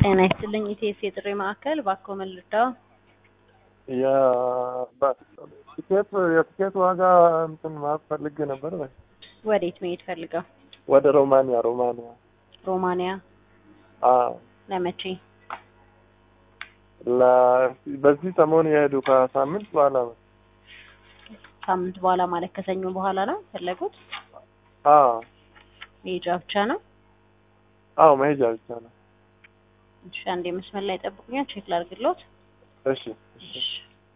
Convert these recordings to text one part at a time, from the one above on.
ጤና ይስጥልኝ ኢቴስ የጥሪ ማዕከል ባኮ መልዳው የቲኬት የቲኬት ዋጋ እንትን ማለት ፈልጌ ነበር። ወዴት መሄድ ፈልገው? ወደ ሮማንያ ሮማንያ። ሮማንያ አዎ ለመቼ? ለ- በዚህ ሰሞን የሄዱ ከሳምንት በኋላ ነው። ሳምንት በኋላ ማለት ከሰኞ በኋላ ነው ፈለጉት? አዎ መሄጃ ብቻ ነው? አዎ መሄጃ ብቻ ነው። እሺ አንዴ መስመር ላይ ጠብቁኛል፣ ቼክ ላድርግሎት። እሺ እሺ እሺ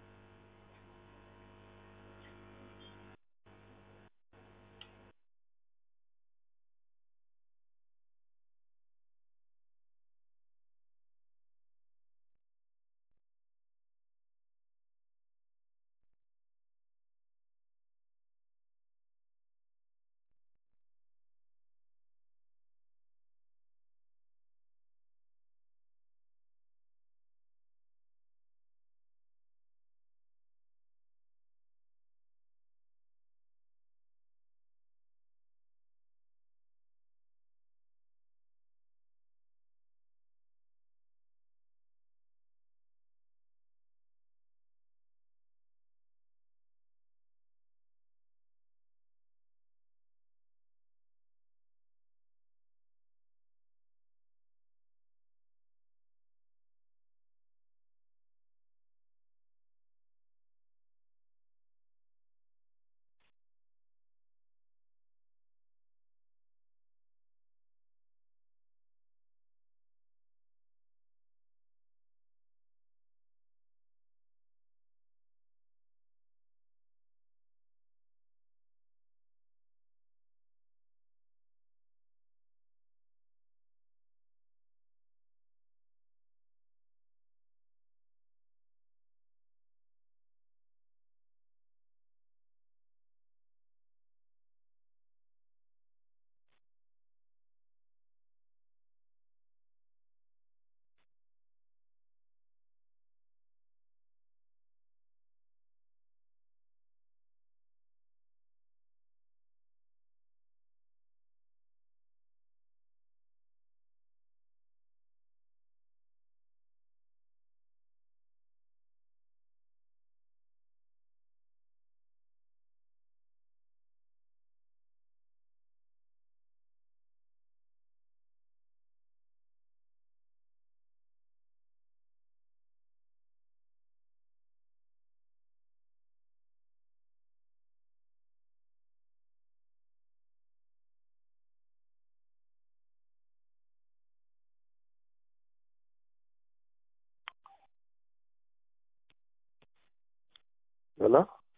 ሄሎ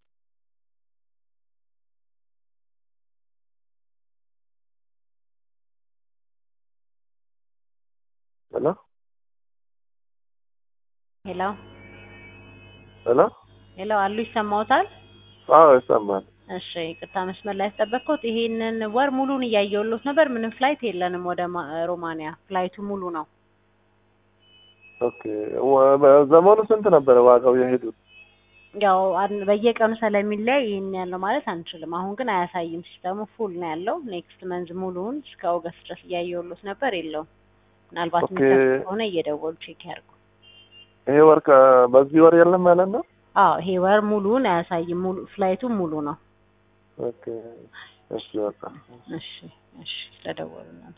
ሄሎ ሄሎ ሄሎ ሄሎ አሉ ይሰማዎታል? አዎ ይሰማል። እሺ ይቅርታ መስመር ላይ ያስጠበቅኩት። ይሄንን ወር ሙሉን እያየሁሎት ነበር። ምንም ፍላይት የለንም ወደ ማ- ሮማንያ። ፍላይቱ ሙሉ ነው። ኦኬ ወ- በዘመኑ ስንት ነበረ ዋጋው የሄዱት? ያው አን- በየቀኑ ስለሚለያይ ይህን ያለው ማለት አንችልም። አሁን ግን አያሳይም። ሲስተሙ ፉል ነው ያለው። ኔክስት መንዝ ሙሉውን እስከ ኦገስት ድረስ እያየሁሎት ነበር። የለውም። ምናልባት ኦኬ። የሚከፍል ከሆነ እየደወሉ ቼክ ያድርጉ። ይሄ ወር ከ- በዚህ ወር የለም ማለት ነው? አዎ ይሄ ወር ሙሉውን አያሳይም። ሙሉ ፍላይቱ ሙሉ ነው። ኦኬ እሺ በቃ እሺ እሺ ስለደወሉ ነው።